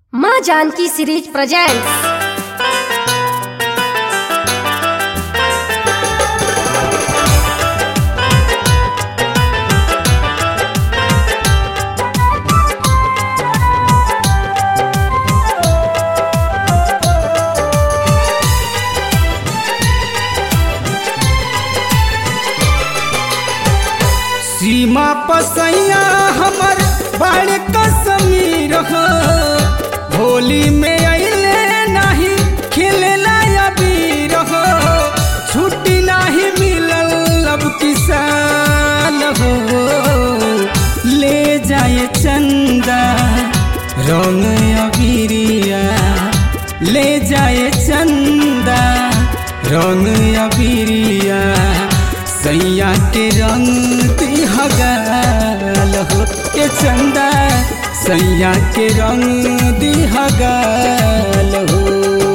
माँ Janaki series presents सीमा पसैया हमर बड़ कसमीर हो होली में अइले नाही खेलेला अबीर हो छुट्टी नाही मिलल अब किसान हो ले जाए चंदा रंग अबीरिया ले जाए चंदा रंग अबीरिया सैया के रंग दिहगाल हो के चंदा सैया के रंग दिहगाल हो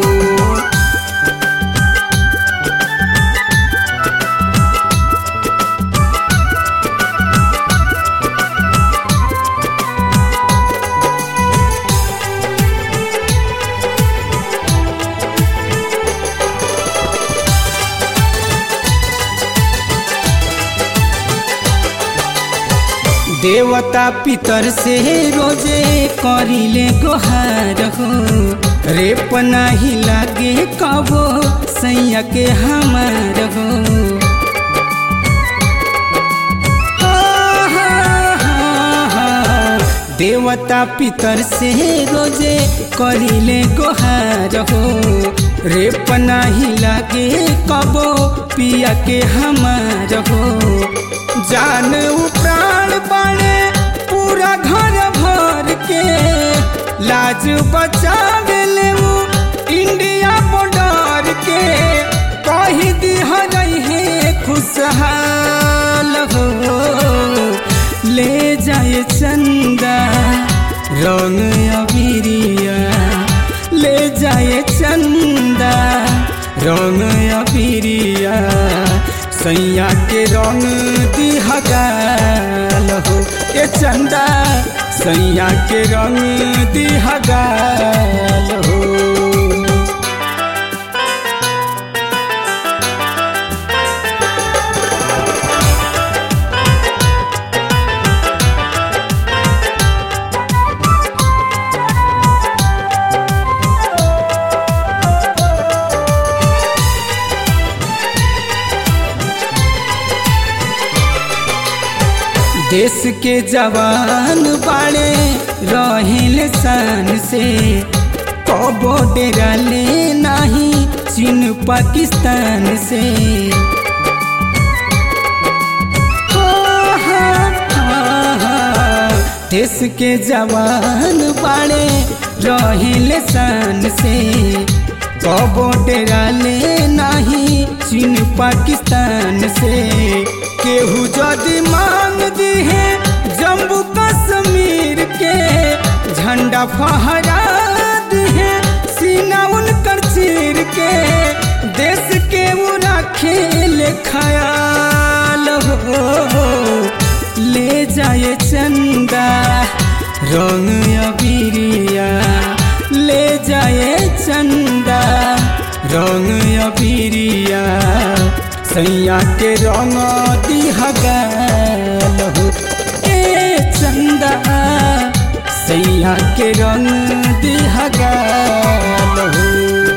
देवता पितर से रोजे करिले गोहार हो रेप नाही लागे कबो सैया के हमार हो हा, हा, हा, हा। देवता पितर से रोजे करिले गोहार हो रेप नाही लागे कबो पिया के हमार हो जान प्राण बाणे पूरा घर भर के लाज बचावेले उ इंडिया बॉर्डर के कही दिह रहे खुशहाल हो ले जाए चंदा रंग अबीरिया ले जाए चंदा रंग अबीरिया सैया के रंग दिहगाल हो ए चंदा सैया के रंग दिहगाल हो देश के जवान बाड़े रहिल शान से कबो डेरा ले नाही चीन पाकिस्तान से हा, हा, हा, हा। देश के जवान बाड़े रहिल शान से कबो डेरा ले नाही चीन पाकिस्तान से केहू जदि मांग दी है जम्मू कश्मीर के झंडा फहरा दी है सीना उनकर चीर के देश के वो खेल ख्याल हो ले जाए चंदा रंग अबीरिया ले जाए चंदा रंग अबीरिया सैया के रंग दिहगाल हो ए चंदा सैया के रंग दिहगाल हो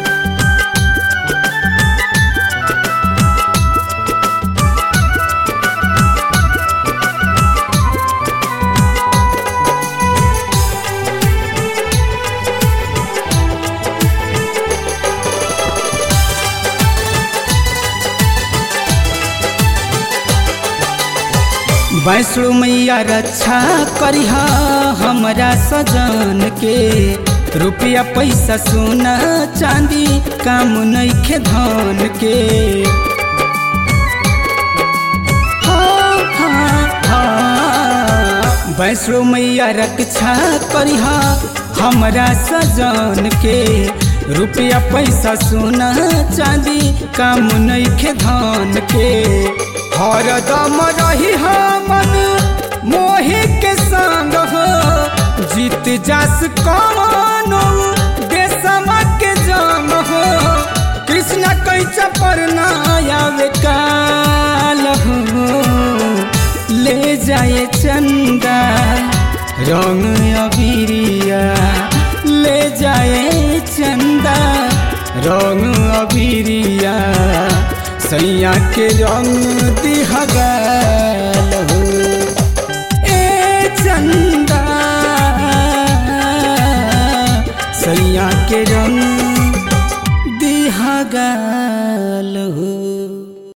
वैष्णो मैया रक्षा करिहा हमरा सजन के रुपया पैसा सोना चांदी काम नइखे धन के हाँ, हाँ, हाँ। वैष्णो मैया रक्षा करिहा हमरा सजन के रुपया पैसा सोना चांदी काम नइखे धन के हरदम रही मन मोहि के संग हो जीत जास कौनो जाए चंदा रंग अबिरिया ले जाए चंदा रंग अबिरिया सैया के रंग दिहगाल हो ए चंदा सैया के रंग